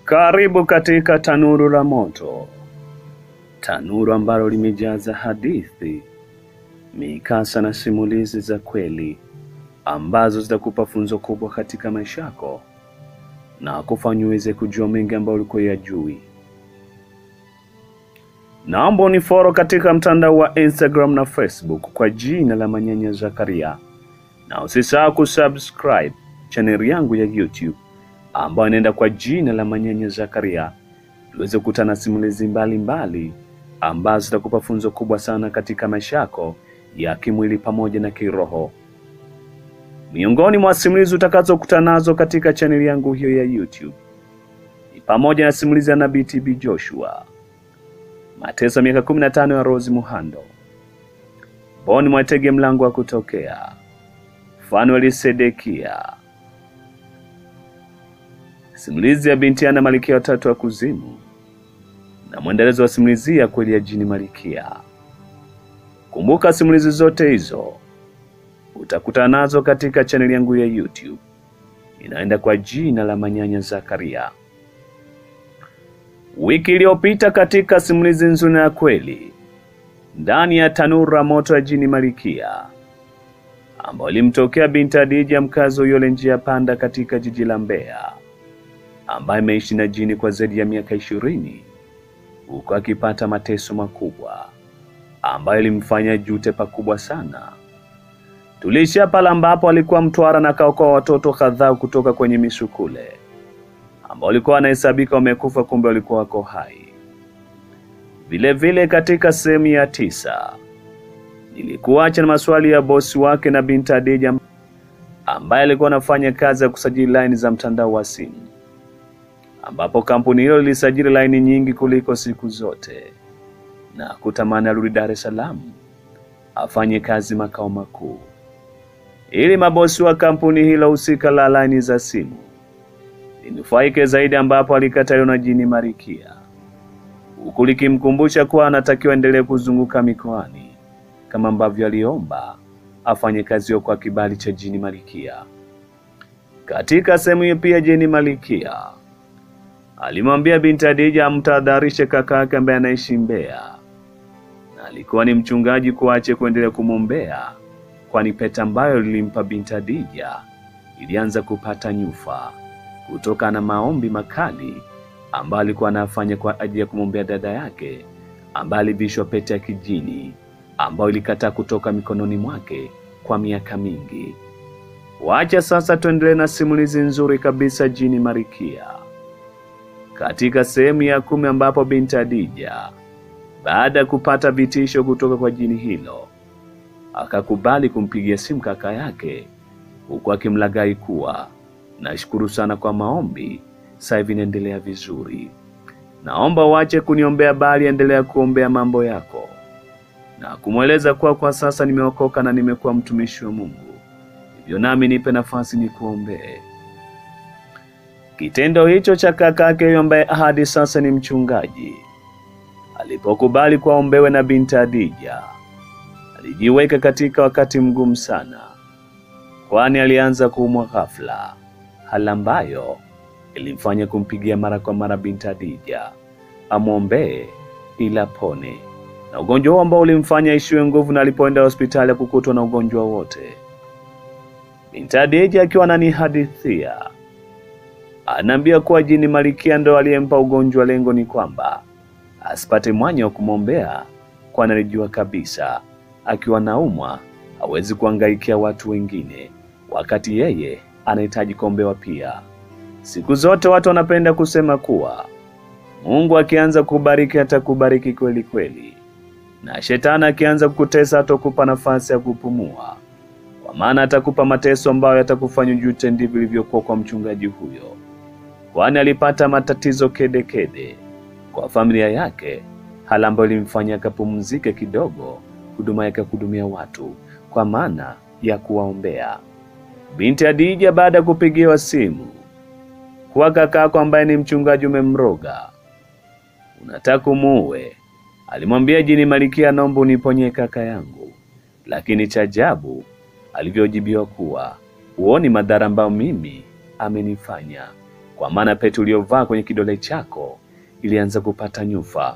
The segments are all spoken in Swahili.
Karibu katika tanuru la moto, tanuru ambalo limejaza hadithi, mikasa na simulizi za kweli ambazo zitakupa funzo kubwa katika maisha yako na kufanya uweze kujua mengi ambayo ulikuwa yajui. Naomba unifollow katika mtandao wa Instagram na Facebook kwa jina la Manyanya Zakaria, na usisahau kusubscribe chaneli yangu ya YouTube ambayo inaenda kwa jina la Manyanya Zakaria, tuweze kukutana na simulizi mbalimbali ambazo zitakupa funzo kubwa sana katika maisha yako ya kimwili pamoja na kiroho. Miongoni mwa simulizi utakazokutana nazo katika chaneli yangu hiyo ya YouTube ni pamoja na simulizi ya Nabii TB Joshua, mateso ya miaka 15 ya Rose Muhando, Boni Mwatege mlango wa kutokea, Fanueli Sedekia, simulizi ya binti Ana Malikia watatu wa kuzimu na mwendelezo wa simulizi ya kweli ya jini Malikia. Kumbuka simulizi zote hizo utakutana nazo katika chaneli yangu ya YouTube inaenda kwa jina la Manyanya Zakaria. Wiki iliyopita katika simulizi nzuri na ya kweli ndani ya tanuru la moto ya jini Malikia ambayo ilimtokea binti Adija mkazi wa Uyole njia panda katika jiji la Mbeya ambaye ameishi na jini kwa zaidi ya miaka ishirini huku akipata mateso makubwa ambayo ilimfanya jute pakubwa sana. Tuliishia pale ambapo alikuwa Mtwara na kaokoa watoto kadhaa kutoka kwenye misukule ambao walikuwa wanahesabika wamekufa, kumbe walikuwa wako hai. Vile vile katika sehemu ya tisa nilikuacha na maswali ya bosi wake na binti Adija ambaye alikuwa anafanya kazi ya kusajili laini za mtandao wa simu, ambapo kampuni hilo lilisajili laini nyingi kuliko siku zote na kutamani arudi Dar es Salaam afanye kazi makao makuu ili mabosi wa kampuni hilo husika la laini za simu linufaike zaidi, ambapo alikataliwa na jini Marikia, huku likimkumbusha kuwa anatakiwa endelee kuzunguka mikoani kama ambavyo aliomba afanye kazi hiyo kwa kibali cha jini Marikia. Katika sehemu hiyo pia jini Marikia alimwambia binti Adija amtahadharishe kaka yake ambaye anaishi Mbeya na alikuwa ni mchungaji kuache kuendelea kumwombea, kwani pete ambayo lilimpa binti Adija ilianza kupata nyufa kutokana na maombi makali ambayo alikuwa anafanya kwa ajili ya kumwombea dada yake ambaye alivishwa pete ya kijini ambayo ilikataa kutoka mikononi mwake kwa miaka mingi. Wacha sasa tuendelee na simulizi nzuri kabisa jini Marikia katika sehemu ya kumi ambapo binti Adija baada ya kupata vitisho kutoka kwa jini hilo akakubali kumpigia simu kaka yake huku akimlaghai kuwa nashukuru sana kwa maombi, sasa hivi inaendelea vizuri, naomba uache kuniombea, bali endelea kuombea mambo yako, na kumweleza kuwa kwa sasa nimeokoka na nimekuwa mtumishi wa Mungu, hivyo nami nipe nafasi nikuombee. Kitendo hicho cha kakake huyo ambaye hadi sasa ni mchungaji alipokubali kuombewe na binti Adija alijiweka katika wakati mgumu sana, kwani alianza kuumwa ghafla, hali ambayo ilimfanya kumpigia mara kwa mara binti Adija amwombee ili apone na ugonjwa huo ambao ulimfanya ishiwe nguvu, na alipoenda hospitali kukutwa na ugonjwa wote. Binti Adija akiwa ananihadithia anaambia kuwa jini Malikia ndo aliyempa ugonjwa. Lengo ni kwamba asipate mwanya wa kumwombea, kwani alijua kabisa akiwa naumwa hawezi kuangaikia watu wengine, wakati yeye anahitaji kuombewa pia. Siku zote watu wanapenda kusema kuwa Mungu akianza kubariki atakubariki kweli kweli, na shetani akianza kukutesa atakupa nafasi ya kupumua, kwa maana atakupa mateso ambayo yatakufanya ujute. Ndivyo ilivyokuwa kwa mchungaji huyo, kwani alipata matatizo kedekede kede kwa familia yake, hali ambayo ilimfanya akapumzike kidogo huduma yake kuhudumia watu kwa maana ya kuwaombea. Binti Adija baada ya kupigiwa simu kuwa kakako ambaye ni mchungaji umemroga, unataka kumuue, alimwambia jini Malikia, naomba uniponye kaka yangu. Lakini cha ajabu alivyojibiwa kuwa huoni madhara ambayo mimi amenifanya, kwa maana pete uliyovaa kwenye kidole chako ilianza kupata nyufa.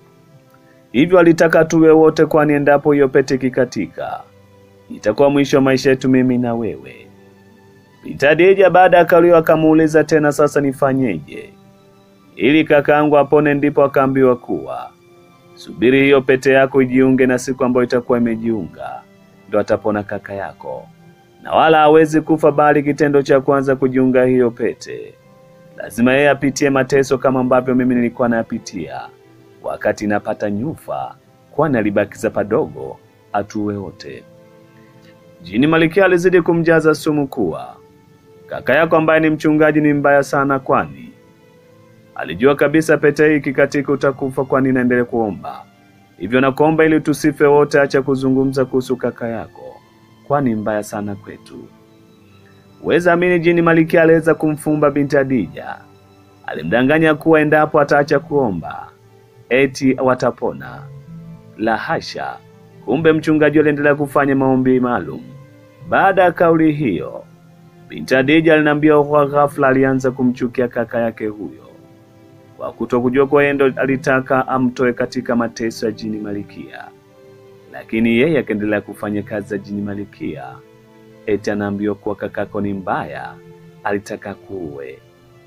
Hivyo alitaka tuwe wote, kwani endapo hiyo pete ikikatika itakuwa mwisho wa maisha yetu mimi na wewe. Binti Hadija baada ya kauli akamuuliza tena, sasa nifanyeje ili kakaangu apone? Ndipo akaambiwa kuwa subiri hiyo pete yako ijiunge, na siku ambayo itakuwa imejiunga ndo atapona kaka yako, na wala hawezi kufa, bali kitendo cha kwanza kujiunga hiyo pete lazima yeye apitie mateso kama ambavyo mimi nilikuwa nayapitia wakati napata nyufa, kwani alibakiza padogo atuwe wote. Jini Malikia alizidi kumjaza sumu kuwa kaka yako ambaye ni mchungaji ni mbaya sana, kwani alijua kabisa pete hii ikikatika utakufa, kwani naendelee kuomba hivyo. Nakuomba ili tusife wote, acha kuzungumza kuhusu kaka yako, kwani mbaya sana kwetu. Weza amini, Jini Malikia aliweza kumfumba binti Hadija. Alimdanganya kuwa endapo ataacha kuomba eti watapona. La hasha! Kumbe mchungaji aliendelea kufanya maombi maalum. Baada ya kauli hiyo, binti Hadija aliniambia kwa ghafla alianza kumchukia kaka yake huyo kwa kutokujua kuwa yeye ndo alitaka amtoe katika mateso ya Jini Malikia, lakini yeye akaendelea kufanya kazi za Jini Malikia. Eti anaambiwa kuwa kakako ni mbaya, alitaka kuue.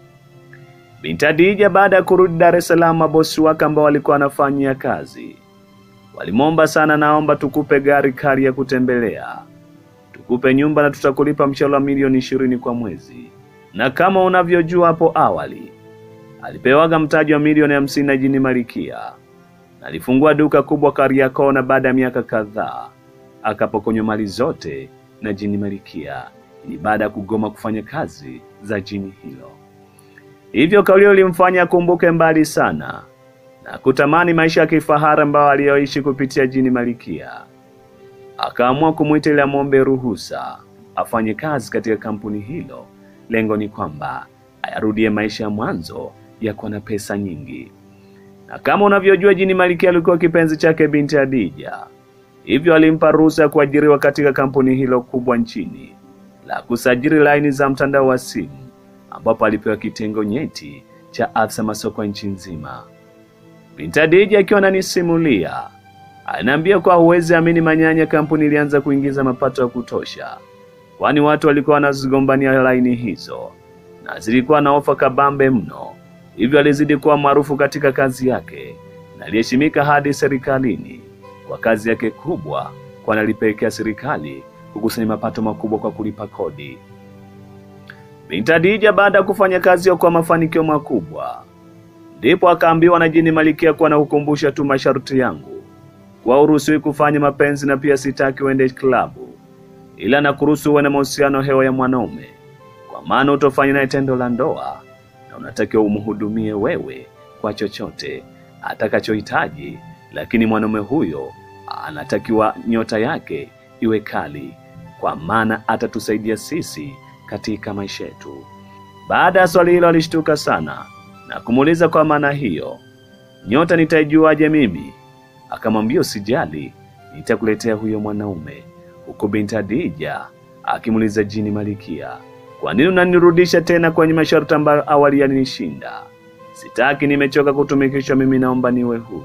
Binti Hadija baada ya kurudi Dar es Salaam, mabosi wake ambao walikuwa wanafanyia kazi walimwomba sana, naomba tukupe gari kali ya kutembelea, tukupe nyumba na tutakulipa mshahara wa milioni ishirini kwa mwezi. Na kama unavyojua hapo awali alipewaga mtaji wa milioni hamsini na Jini Malikia na alifungua duka kubwa Kariakoo, na baada ya miaka kadhaa akapokonywa mali zote na Jini Malikia. Ni baada ya kugoma kufanya kazi za jini hilo. Hivyo kauli hiyo ilimfanya akumbuke mbali sana na kutamani maisha ya kifahari ambayo aliyoishi kupitia Jini Malikia. Akaamua kumwita ili amwombe ruhusa afanye kazi katika kampuni hilo. Lengo ni kwamba ayarudie maisha ya mwanzo ya kuwa na pesa nyingi. Na kama unavyojua, Jini Malikia alikuwa kipenzi chake binti Hadija, hivyo alimpa ruhusa ya kuajiriwa katika kampuni hilo kubwa nchini la kusajili laini za mtandao wa simu, ambapo alipewa kitengo nyeti cha afisa masoko nchi nzima. Binti Hadija akiwa ananisimulia anaambia kuwa huwezi amini, manyanya kampuni ilianza kuingiza mapato ya kutosha, kwani watu walikuwa wanazigombania laini hizo na zilikuwa na ofa kabambe mno. Hivyo alizidi kuwa maarufu katika kazi yake na aliheshimika hadi serikalini kwa kazi yake kubwa, kwani alipelekea serikali kukusanya mapato makubwa kwa kulipa kodi. Binti Hadija baada ya kufanya kazi hiyo kwa mafanikio makubwa, ndipo akaambiwa na Jini Malikia kuwa na kukumbusha tu masharti yangu, kuwa uruhusiwi kufanya mapenzi na pia sitaki uende klabu, ila na kuruhusu uwe na mahusiano hewa ya mwanaume, kwa maana utofanya naye tendo la ndoa na unatakiwa umhudumie wewe kwa chochote atakachohitaji, lakini mwanaume huyo anatakiwa nyota yake iwe kali, kwa maana atatusaidia sisi katika maisha yetu. Baada ya swali hilo alishtuka sana na kumuuliza kwa maana hiyo, nyota nitaijuaje mimi? Akamwambia usijali, nitakuletea huyo mwanaume. Huku binti Hadija akimuuliza Jini Malikia, kwa nini unanirudisha tena kwenye masharti ambayo awali yalinishinda? Sitaki, nimechoka kutumikishwa, mimi naomba niwe huru.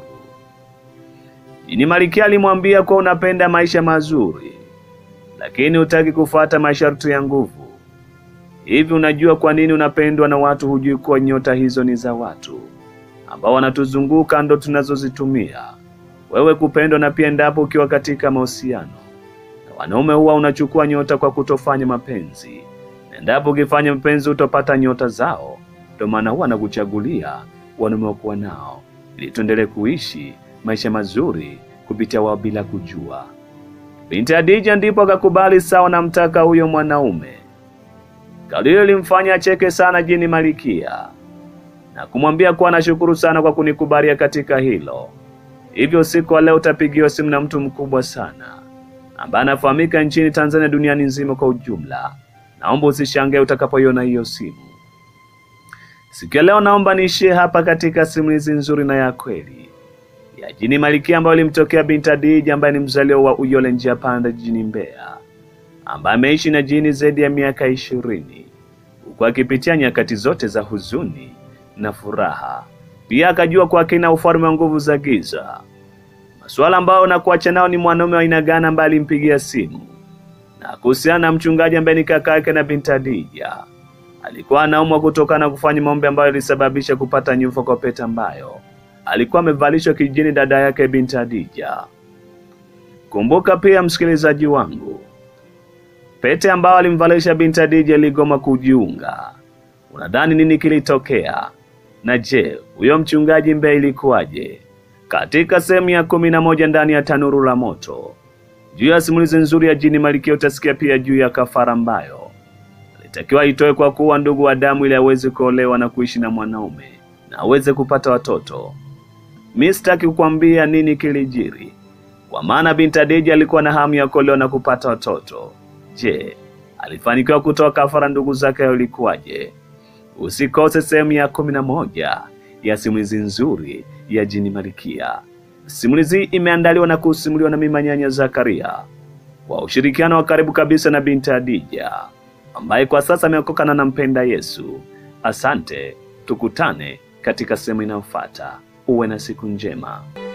Jini Malikia alimwambia kuwa unapenda maisha mazuri, lakini hutaki kufuata masharti ya nguvu. Hivi unajua kwa nini unapendwa na watu? Hujui kuwa nyota hizo ni za watu ambao wanatuzunguka, ndo tunazozitumia wewe kupendwa, na pia endapo ukiwa katika mahusiano na wanaume, huwa unachukua nyota kwa kutofanya mapenzi, na endapo ukifanya mapenzi utopata nyota zao. Ndio maana huwa anakuchagulia wanaume wakuwa nao, ili tuendelee kuishi maisha mazuri kupitia wao bila kujua. Binti Hadija ndipo akakubali, sawa, namtaka huyo mwanaume. Kauli hiyo ilimfanya acheke sana Jini Malikia na kumwambia kuwa anashukuru sana kwa kunikubalia katika hilo. Hivyo usiku wa leo utapigiwa simu na mtu mkubwa sana ambaye anafahamika nchini Tanzania, duniani nzima kwa ujumla. Naomba usishangae utakapoiona hiyo simu. Siku ya leo naomba niishie hapa katika simulizi nzuri na ya kweli ya Jini Malikia ambayo ilimtokea binti Hadija ambaye ni mzaliwa wa Uyole njia panda jijini Mbeya ambaye ameishi na jini zaidi ya miaka ishirini huku akipitia nyakati zote za huzuni na furaha. Pia akajua kwa kina ufalme wa nguvu za giza, masuala ambayo na kuacha nao ni mwanaume wa aina gani ambaye alimpigia simu na kuhusiana na mchungaji ambaye ni kaka yake na binti Adija alikuwa anaumwa kutokana na kufanya maombi ambayo ilisababisha kupata nyufa kwa pete ambayo alikuwa amevalishwa kijijini dada yake binti Adija. Kumbuka pia msikilizaji wangu, pete ambayo alimvalisha binti Adija iligoma kujiunga. Unadhani nini kilitokea? Na je, huyo mchungaji mbee ilikuwaje? Katika sehemu ya kumi na moja ndani ya tanuru la moto juu ya simulizi nzuri ya jini Malkia utasikia pia juu ya kafara ambayo alitakiwa itoe kwa kuwa ndugu wa damu ili aweze kuolewa na kuishi na mwanaume na aweze kupata watoto. Mi sitaki kukwambia nini kilijiri, kwa maana binti Adija alikuwa na hamu ya kuolewa na kupata watoto. Je, alifanikiwa kutoa kafara ndugu zake au ilikuwaje? Usikose sehemu ya kumi na moja ya simulizi nzuri ya jini Malkia. Simulizi hii imeandaliwa na kusimuliwa na mimi Nyanya Zakaria kwa ushirikiano wa karibu kabisa na binti Adija ambaye kwa sasa ameokoka na nampenda Yesu. Asante, tukutane katika sehemu inayofuata. Uwe na siku njema.